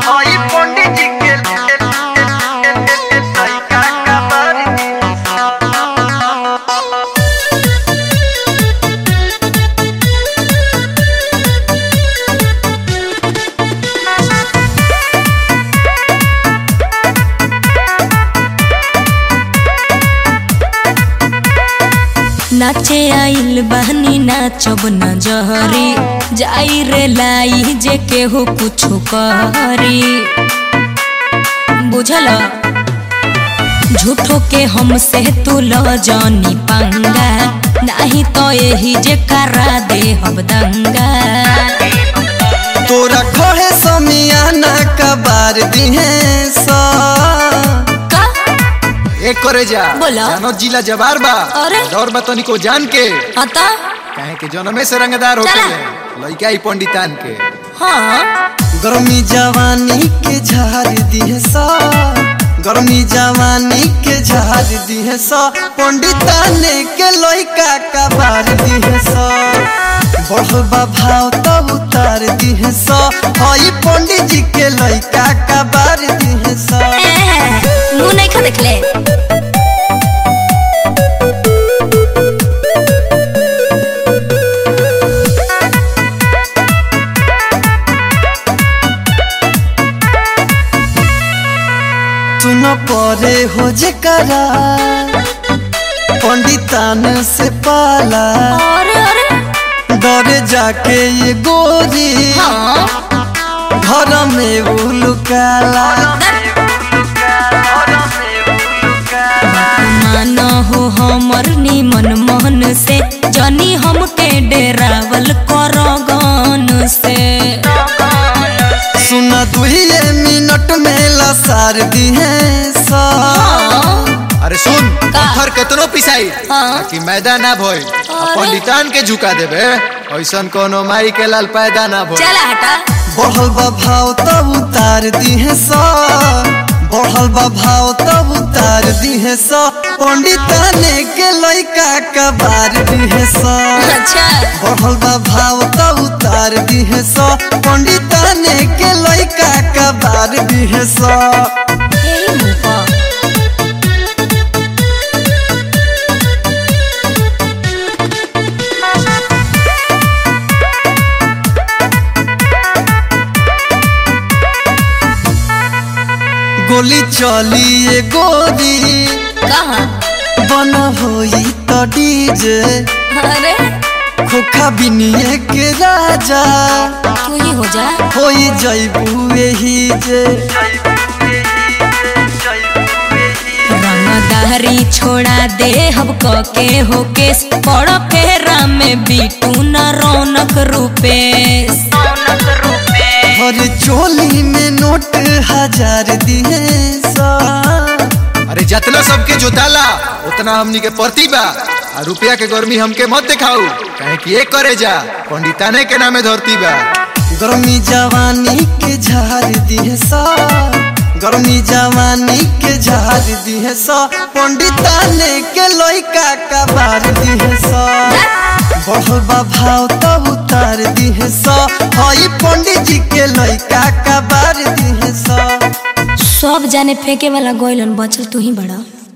हई पंडित जी के लइका कबर नाचे आइल बहनी नाचब न जहरी जाई रे लाई जे केहू कुछो करी बुझल झूठो के हमसे तू ल जानी पंगा नाही तो यही जे करा दे हम दंगा तोरा खड़े समियाना कबार दिहे सा का एक करे जा बोला। जानो जिला जवार बा अरे। दौर बा तनिको जान के अता काहे के जनमे से रंगदार होके चला। लइका ही पंडितान के हाँ गर्मी जवानी के झाड़ दिहे सा गर्मी जवानी के झाड़ दिहे सा पंडिताने के लइका कबार दिहे सा बढ़बा भाव तब उतार दिहे सा हई पंडित जी के लइका कबार दिहे सा मुंह नहीं खा देखले सुन परे हो जे करा पंडितान से पाला अरे अरे डरे जाके ये गोरी हाँ घर में उलुकाला मान हो हमर निमन मन से जनी हमके डेरावल कर गन से सुना दुहिए मिनट में लसार दिहे सा अरे सुन पत्थर केतनो पिसाई हाँ। ताकि मैदा ना भइल आ अरे। पंडितान के झुका देबे ऐसन कोनो माई के लाल पैदा ना भइल चला हटा बढ़ल बा भाव तब उतार दिहे सा बढ़ल बा भाव तब उतार दिहे सा पंडिताने के लइका कबार दिहे सा अच्छा बढ़ल बा भाव तब उतार दिहे सा पंडिताने के लइका कबार दिहे सा यही मुंह पर। गोली चली ये गोरी कहाँ बन होई तो डीजे अरे खोखा बिनिए के राजा तू ही हो जा होई जैबू एही जे रंगदारी छोड़ा दे हम के हो केस बड़ फेरा में बीटू न रौनक रूपेश हर चोली में नोट हजार दिए सा अरे जितना सबके जोताला उतना हमनी के परती बा आ रुपया के गर्मी हमके मत दिखाऊ काहे कि एक करे जा पंडिताने के नामे धरती बा गर्मी जवानी के झाड़ दिए सा गर्मी जवानी के झाड़ दिए सा पंडिताने के लइका कबार दिए सा बढ़ल बा भाव तब उतार दिए सा हई पंडित जी के लइका कबार दिए सा सब जाने फेंके वाला गोइलन बचल तू ही बड़ा